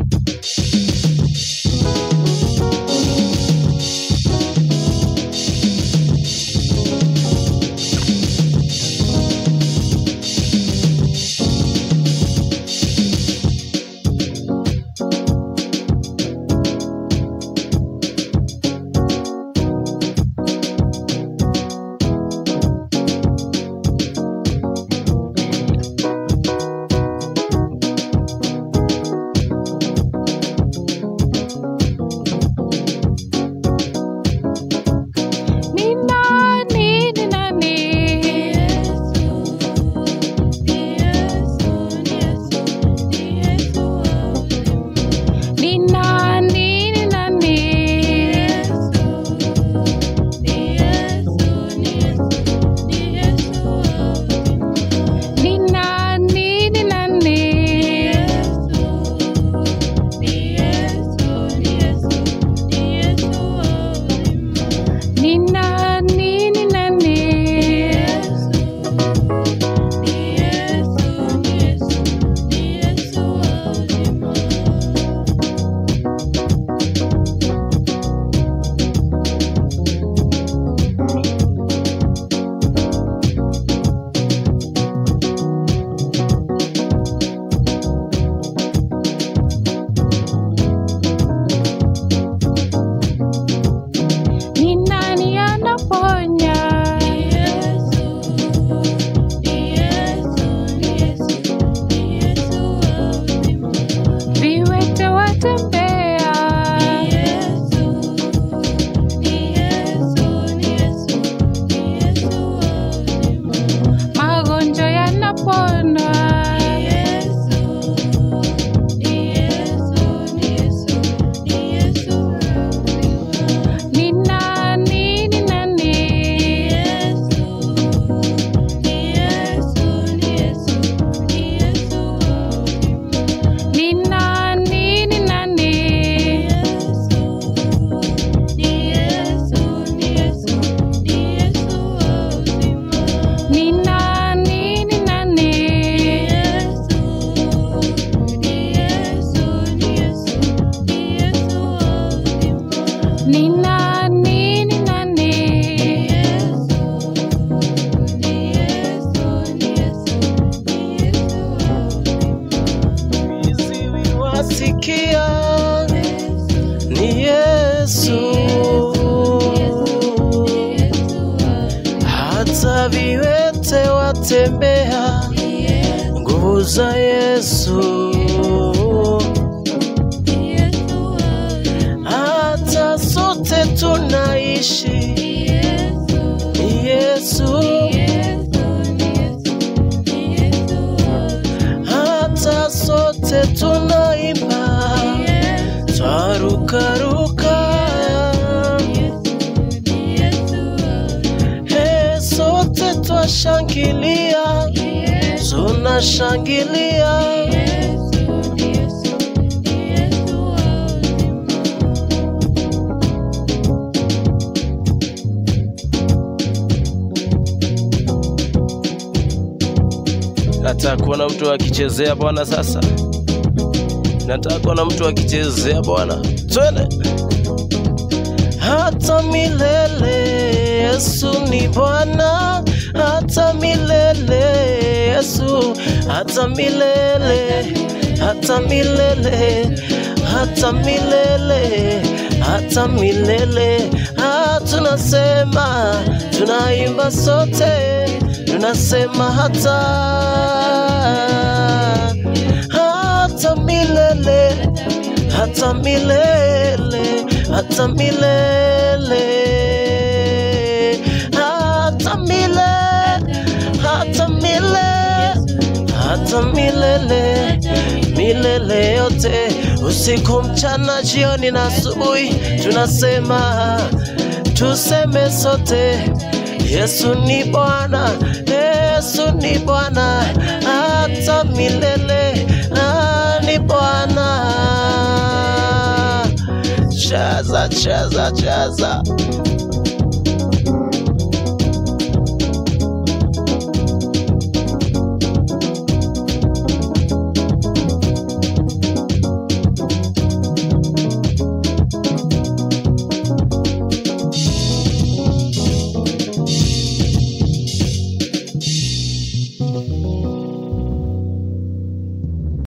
Ni nani, ni nani? Ni nani, ni nani? Ni nani, ni nani? Ni nani, ni nani? Ni nani anaponya? Viwete watembea. Magonjwa yanapona. Ni nani, ni nani? Ni nani, ni nani? Ni nani, ni nani? Ni nani, ni nani? Viziwi wasikia ni Yesu, hata viwete watembea, nguvu za Yesu, hata sote tunaishi ni Yesu, hata sote tunaimba twarukaruka, he, sote twashangilia, tunashangilia Nataka kuona mtu akichezea Bwana sasa. Nataka kuona mtu akichezea Bwana. Twende. Hata milele Yesu ni Bwana, hata milele Yesu, hata milele, hata milele, hata milele, hata milele. Ah, tunasema, tunaimba sote, tunasema hata hata milele, hata milele, hata milele, hata milele, hata milele, hata milele, milele yote, usiku, mchana, jioni na asubuhi, tunasema tuseme sote, Yesu ni Bwana, Yesu ni Bwana, hata milele, ah, ni Bwana. Chaza, chaza, chaza.